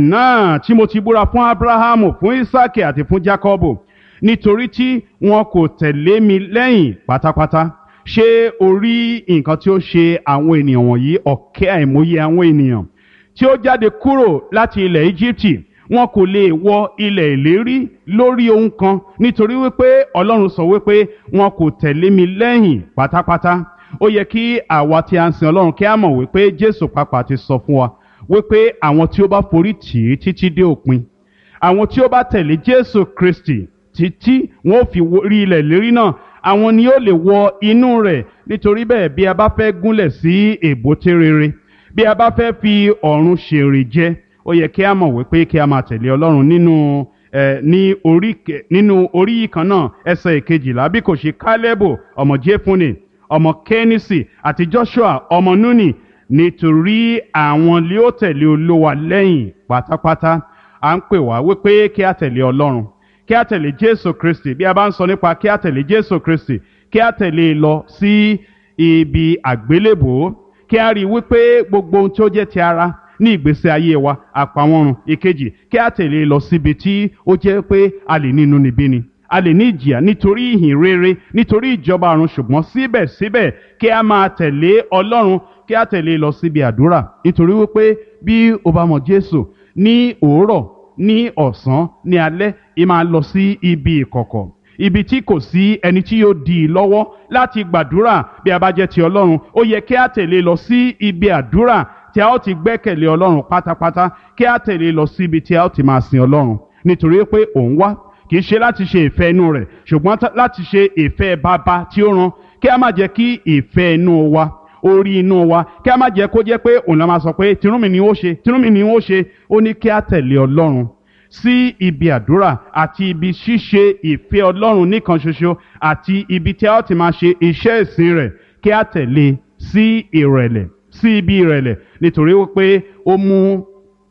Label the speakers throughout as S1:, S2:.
S1: náà tí mo ti búra fún abrahamu fún isaki àti fún jacobo nítorí tí wọn kò tẹ̀lé mi lẹ́yìn pátápátá ṣé o rí nǹkan tí ó ṣe àwọn ènìyàn wọ̀nyí ọ̀kẹ́ àìmọye àwọn ènìyàn tí ó jáde kúrò láti ilẹ̀ íjíbítì wọn kò lè wọ ilẹ̀ ìlérí lórí ohun kan nítorí wípé ọlọ́run sọ wípé wọn kò tẹ̀lé mi lẹ́yìn pátápátá ó yẹ kí àwa tí a ń sin ọlọ́run kí a mọ̀ wípé jésù pàápàá ti sọ fún wa wípé àwọn tí ó bá forí tì í títí dé òpin àwọn tí ó bá tẹ̀lé jésù kristi títí wọn ò fi rí ilẹ̀ ìlérí náà àwọn ni ó lè wọ inú rẹ̀ nítorí bẹ́ẹ̀ bí a bá fẹ́ gúnlẹ̀ sí èbúté rere bí a bá fẹ́ fi ọ̀run ṣèrè jẹ ó yẹ kí a mọ̀ wípé kí a máa tẹ̀lé ọlọ́run nínú ẹ ní orí nínú orí yìí kan náà ẹsẹ̀ ìkejìlá bí kò ṣe kálẹ́bù ọmọ jẹ́fúnni ọmọ kẹ́nìsì àti joshua ọmọ núnì nítorí àwọn lé ó tẹ̀lé olówa lẹ́yìn pátápátá à ń pè wá wípé kí a tẹ̀lé ọlọ́run kí a tẹ̀lé jésù kristi bí a bá ń sọ nípa kí a tẹ̀lé jésù kristi kí a tẹ̀lé e lọ sí ibi àgbélébòó kí a rí i wípé gbogbo ohun tí ó jẹ́ ti ara ní ìgbésí ayé wa àpamọ́run ìkejì kí a tẹ̀lé e lọ síbi tí ó jẹ́ pé a lè ní inúnibíni a lè ní ìjìyà nítorí ìhìn rere nítorí ìjọba ọ̀run ṣùgbọ́n síbẹ̀síbẹ̀ kí a máa tẹ̀lé ọlọ́run kí a tẹ̀lé e lọ síbi àdúrà nítorí wípé bí o bá mọ jésù ní òwúrọ̀ ní ọ̀sán ní alẹ́ ì máa lọ sí ibi ìkọ̀kọ̀ ibi tí kò sí ẹni tí yóò dì í lọ́wọ́ láti gbàdúrà bí a bá jẹ́ ti ọlọ́run ó yẹ kí a tẹ̀lé lọ sí ibi àdúrà tí a ó ti gbẹ́kẹ̀lé ọlọ́run pátápátá kí a tẹ̀lé lọ sí ibi tí a ó ti máa sin ọlọ́run nítorí pé òun wá kì í ṣe láti ṣe ìfẹ́ inú rẹ̀ ṣùgbọ́n láti ṣe ìfẹ́ bàbá tí ó rán kí a má jẹ́ kí ìfẹ́ inú wa orí inú wa kí a má jẹ́ kó jẹ́ pé òun la máa sọ pé tinúmi ni ó ṣe tinúmi ni ó ṣe ó ní kí a tẹ̀lé ọlọ́run sí ibi àdúrà àti ibi ṣíṣe ìfẹ́ ọlọ́run nìkan ṣoṣo àti ibi tí a ó ti máa ṣe iṣẹ́ ìsìn rẹ̀ kí a tẹ̀lé sí ìrẹ̀lẹ̀ sí ibi ìrẹ̀lẹ̀ nítorí wípé ó mú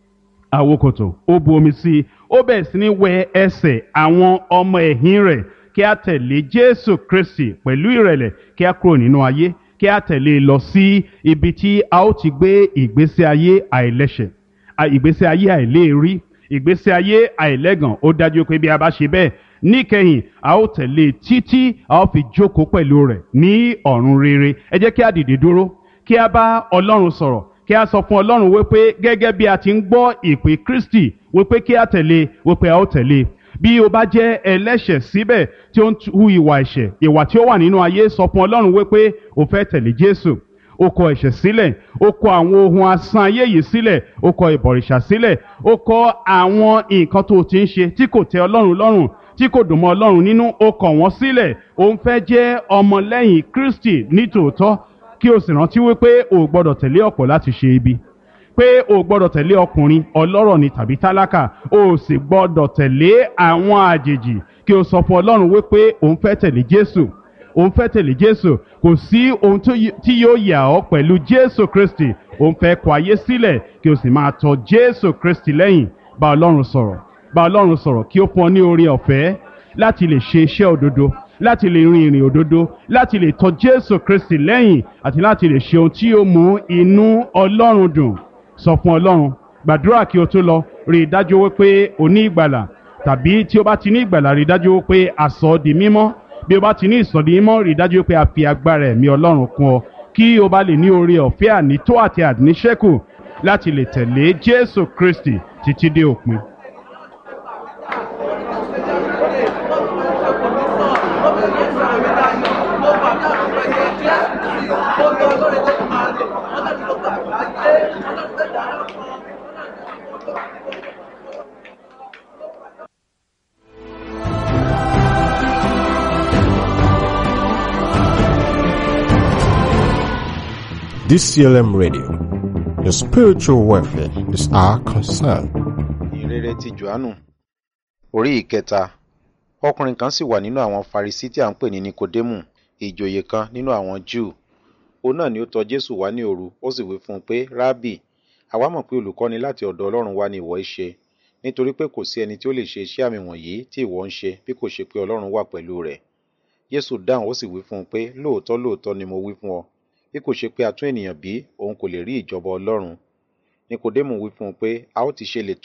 S1: àwokòtò ó bu omi sí i ó bẹ̀rẹ̀ sí ní wẹ ẹsẹ̀ àwọn ọmọ ẹ̀yìn rẹ̀ kí a tẹ̀lé jésù kristi pẹ̀lú ìrẹ̀lẹ̀ kí a kúrò nínú ayé kí a tẹ̀lé lọ sí ibi tí a ó ti gbé ìgbésí ayé àìlẹ́ṣẹ̀ ìgbésí ayé àìléèrí ìgbésí ayé àìlẹ́gàn ó dájú pé bí a bá ṣe bẹ́ẹ̀ níkẹyìn a ó tẹ̀lé títí a ó fi jókòó pẹ̀lú rẹ̀ ní ọ̀run rere ẹ jẹ́ kí a dìde dúró kí a bá ọlọ́run sọ̀rọ̀ kí a sọ fún ọlọ́run wípé gẹ́gẹ́ bí a ti ń gbọ́ ìpè kristi wípé kí a tẹ̀lé wípé a ó tẹ̀lé bí o bá jẹ́ ẹlẹ́ṣẹ̀ síbẹ̀ tí ó ń hu ìwà ẹ̀ṣẹ̀ ìwà tí ó wà nínú ayé sọ fún ọlọ́run wípé o fẹ́ tẹ̀lé jésù o kọ ẹ̀ṣẹ̀ sílẹ̀ o kọ àwọn ohun asán ayé yìí sílẹ̀ o kọ ìbọ̀rìṣà sílẹ̀ o kọ àwọn nǹkan tó o ti ń ṣe tí kò tẹ́ ọlọ́run lọ́rùn tí kò dùn mọ́ ọlọ́run nínú o kọ̀ wọ́n sílẹ̀ o ń fẹ́ jẹ́ ọmọlẹ́yìn kristi nítòótọ́ kí o sì rántí wípé o ò gbọ́dọ̀ tẹ̀lé ọ̀pọ̀ láti ṣe ibi pé o ò gbọ́dọ̀ tẹ̀lé ọkùnrin ọlọ́rọ̀ ni tàbí tálákà o ò sì gbọ́dọ̀ tẹ̀lé àwọn àjèjì kí o sọ fún ọlọ́run wípé o ń fẹ́ tẹ̀lé jésù o ń fẹ́ tẹ̀lé jésù kò sí ohun tí yóò yà ọ́ pẹ̀lú jésù kristi o ń fẹ́ kọ ayé sílẹ̀ kí o sì máa tọ jésù kristi lẹ́yìn bá ọlọ́run sọ̀rọ̀ bá ọlọ́run sọ̀rọ̀ kí ó fún ọ ní oore ọ̀fẹ́ láti lè ṣe iṣẹ́ òdodo láti lè rin ìrìn òdodo láti lè tọ jésù kristi lẹ́yìn àti láti lè ṣe ohun tí yóò mú inú ọlọ́run dùn sọ fún ọlọ́run gbàdúrà kí o tó lọ rí i dájú wípé o ní ìgbàlà tàbí tí o bá ti ní ìgbàlà rí i dájú wípé àsọ ọ́ di mímọ́ bí o bá ti ní ìsọ̀dí mímọ́ rí i dájú wípé a fi agbára ẹ̀mí ọlọ́run kún ọ kí o bá lè ní oore ọ̀fẹ́ ànító àti àníṣẹ́kù láti lè tẹ̀lé jésù kristi títí dé òpin.
S2: DCLM Radio. Your spiritual welfare is our concern.
S3: ìrere ti johannu orí ìkẹta ọkùnrin kan sì wà nínú àwọn farisi tí a ń pè ní nikodemu ìjòyè kan nínú àwọn júù òun náà ni ó tọ̀ jésù wá ní òru ó sì wí fún un pé rábì àwa mọ̀ pé olùkọ́ni láti ọ̀dọ̀ ọlọ́run wá ni ìwọ ń ṣe nítorí pé kò sí ẹni tí ó lè ṣe iṣẹ́ àmì wọ̀nyí tí ìwọ ń ṣe bí kò ṣe pé ọlọ́run wà pẹ̀lú rẹ̀ jésù dáhùn ó sì wí fún un pé lóòótọ́ lóòótọ́ ni mo wí fún ọ bí kò ṣe pé a tún ènìyàn bí òun kò lè rí ìjọba ọlọ́run nikodemu wí fún un pé a ó ti ṣe lè